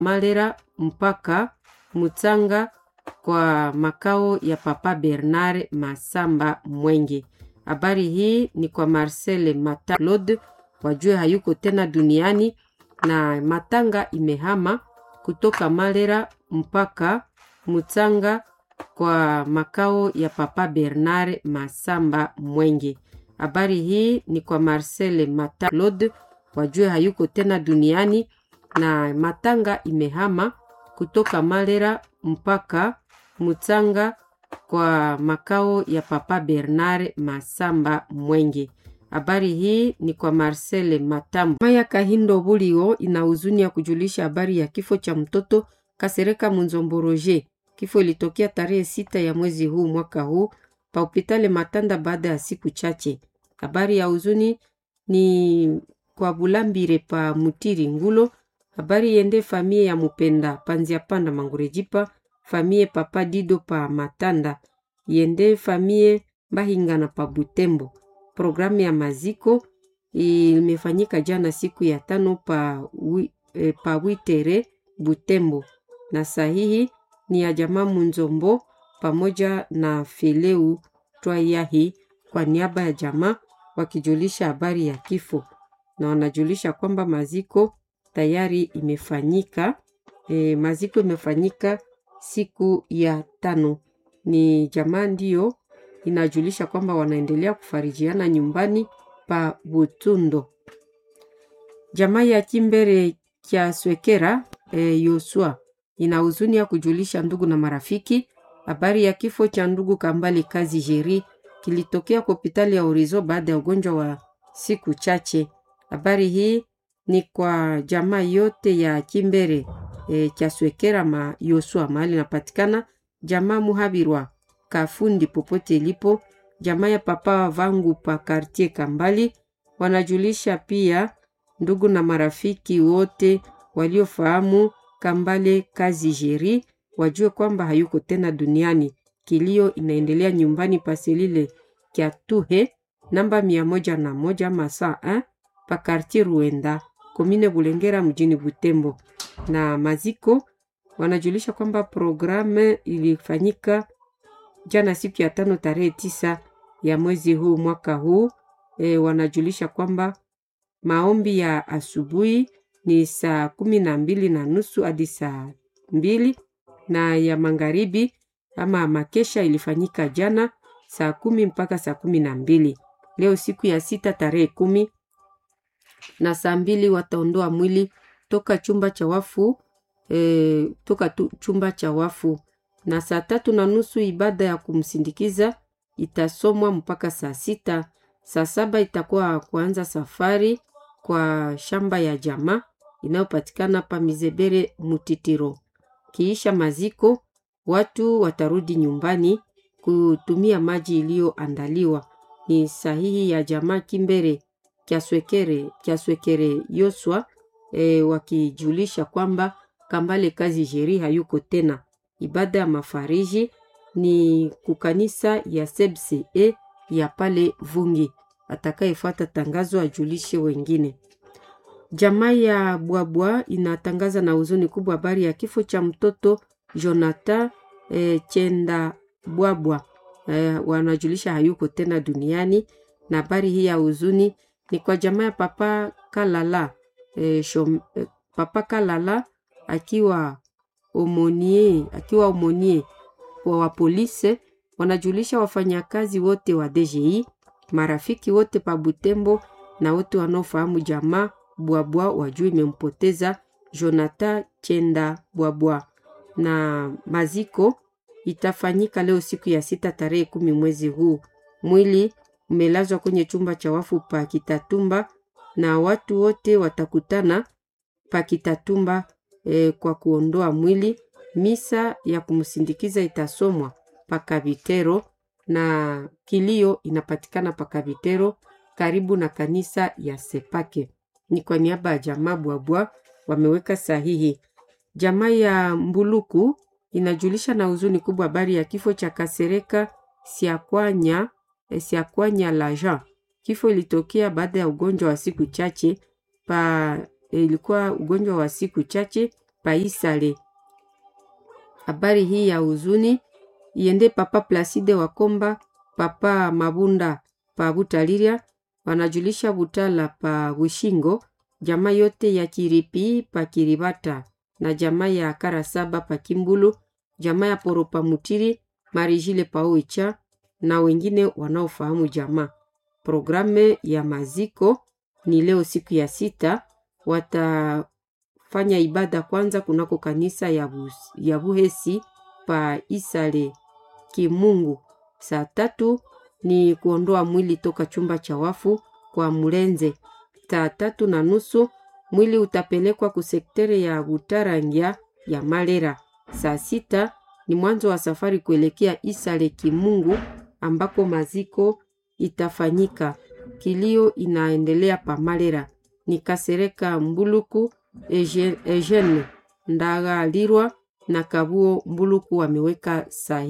Malera mpaka Mutsanga kwa makao ya Papa Bernard Masamba Mwenge. Habari hii ni kwa Marcel Mata Claude, wajue hayuko tena duniani na matanga imehama kutoka Malera mpaka Mutsanga kwa makao ya Papa Bernard Masamba Mwenge. Habari hii ni kwa Marcel Mata Claude, wajue hayuko tena duniani na matanga imehama kutoka Malera mpaka Mutsanga kwa makao ya Papa Bernard Masamba Mwenge. Habari hii ni kwa Marcel Matambo. Maya Kahindo Bulio ina huzuni ya kujulisha habari ya kifo cha mtoto Kasereka Munzombo Roger. Kifo ilitokea tarehe sita ya mwezi huu mwaka huu pa hospitali Matanda baada ya siku chache. Habari ya huzuni ni kwa Bulambire pa Mutiri Ngulo. Habari yende famie ya Mupenda Panzia Panda Mangurejipa, famie Papa Dido pa Matanda, yende famie Bahingana pa Butembo. Programu ya maziko imefanyika jana siku ya tano pa, wi, e, pa Witere Butembo, na sahihi ni ya jamaa Munzombo pamoja na Feleu Twayahi kwa niaba ya jamaa wakijulisha habari ya kifo, na wanajulisha kwamba maziko tayari imefanyika. E, maziko imefanyika siku ya tano. Ni jamaa ndiyo inajulisha kwamba wanaendelea kufarijiana nyumbani pa Butundo. Jamaa ya Kimbere kya Swekera e, Yosua ina huzuni ya kujulisha ndugu na marafiki habari ya kifo cha ndugu Kambale Kazi Jeri kilitokea kwa hospitali ya Orizo baada ya ugonjwa wa siku chache. Habari hii ni kwa jamaa yote ya Kimbere e, kya Swekera ma Yosua mahali napatikana, jamaa Muhabirwa Kafundi popote ilipo, jamaa ya papa vangu pa Kartier Kambali. Wanajulisha pia ndugu na marafiki wote waliofahamu Kambale Kazi Jeri wajue kwamba hayuko tena duniani. Kilio inaendelea nyumbani paselile kya Tuhe namba mia moja na moja masaa eh, pa Kartier Ruenda komine Bulengera mjini Butembo. Na maziko wanajulisha kwamba programu ilifanyika jana siku ya tano tarehe tisa ya mwezi huu mwaka huu. E, wanajulisha kwamba maombi ya asubuhi ni saa kumi na mbili na nusu hadi saa mbili na ya magharibi ama makesha ilifanyika jana saa kumi mpaka saa kumi na mbili. Leo siku ya sita tarehe kumi na saa mbili wataondoa mwili toka chumba cha wafu e, toka tu, chumba cha wafu na saa tatu na nusu ibada ya kumsindikiza itasomwa mpaka saa sita. Saa saba itakuwa kuanza safari kwa shamba ya jamaa inayopatikana pa Mizebere Mutitiro. Kiisha maziko, watu watarudi nyumbani kutumia maji iliyoandaliwa. Ni sahihi ya jamaa Kimbere Kyaswekere, Kyaswekere Yoswa e, wakijulisha kwamba Kambale Kazi Jeri hayuko tena. Ibada ya mafariji ni kukanisa ya CBCE ya pale Vungi. Atakayefuata tangazo ajulishe wengine. Jamaa ya Bwabwa inatangaza na huzuni kubwa habari ya kifo cha mtoto Jonathan e, Chenda Bwabwa e, wanajulisha hayuko tena duniani, na habari hii ya huzuni ni kwa jamaa ya Papa Kalala e, shom, e, Papa Kalala akiwa omonie akiwa omonie wa polisi wanajulisha wafanyakazi wote wa DGI, marafiki wote pa Butembo na wote wanaofahamu jamaa Bwabwa wajua imempoteza Jonathan Chenda Bwabwa, na maziko itafanyika leo siku ya sita tarehe kumi mwezi huu. Mwili umelazwa kwenye chumba cha wafu pa Kitatumba na watu wote watakutana pa Kitatumba e, kwa kuondoa mwili. Misa ya kumsindikiza itasomwa Pakavitero na kilio inapatikana Pakavitero karibu na kanisa ya Sepake. Ni kwa niaba ya jamaa Bwabwa wameweka sahihi. Jamaa ya Mbuluku inajulisha na huzuni kubwa habari ya kifo cha Kasereka Siakwanya, eh, Siakwanya Lajan. Kifo ilitokea baada ya ugonjwa wa siku chache pa, eh, ilikuwa ugonjwa wa siku chache paisale. Habari hii ya huzuni iende papa Placide Wakomba, papa Mabunda pa Butaliria, wanajulisha Butala pa Bushingo, jamaa yote ya Kiripi pa Kiribata na jamaa ya Karasaba pa Kimbulu, jamaa ya Poropa Mutiri, Marijile pa Oicha na wengine wanaofahamu jamaa. Programu ya maziko ni leo siku ya sita, watafanya ibada kwanza kunako kanisa ya, Bus, ya Buhesi pa Isale Kimungu. Saa tatu ni kuondoa mwili toka chumba cha wafu kwa Mulenze. Saa tatu na nusu mwili utapelekwa kusektere ya Butarangia ya Malera. Saa sita ni mwanzo wa safari kuelekea Isale Kimungu ambako maziko itafanyika. Kilio inaendelea pa Malera. Ni Kasereka Mbuluku, Eugene Ndaga Lirwa na Kabuo Mbuluku wameweka sahi.